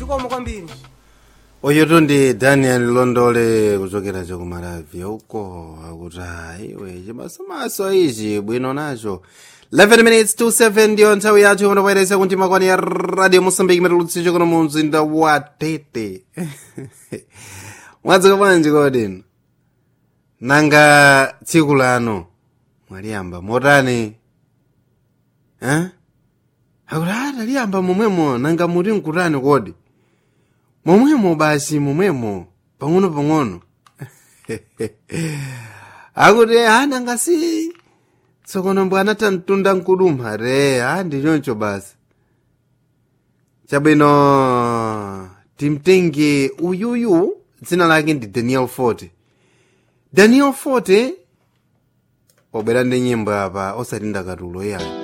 zikomo kwambiri oyoto ndi daniel londole kuchokera chakumalavi uko akuti iwe chimasomaso ichi bwino nacho 11 minutes to 7 ndiyo nthawi yathu imunopoyeresa kuti makwani ya radio mosambiki matulutsi chokono mu mzinda wa tete mwadzuka bwanji kodino nanga tsiku lano mwaliyamba motani eh? akuti ata liyamba momwemo nanga muti nkutani kodi momwemo basi momwemo pang'ono pang'ono akuti ana ngasi tsokono mbwe anatha mtunda nkudumha re a ndi choncho basi chabwino timtenge uyuyu dzina lake ndi daniel forte daniel forte wabwera ndi nyimbo apa osati ndakatulo yayo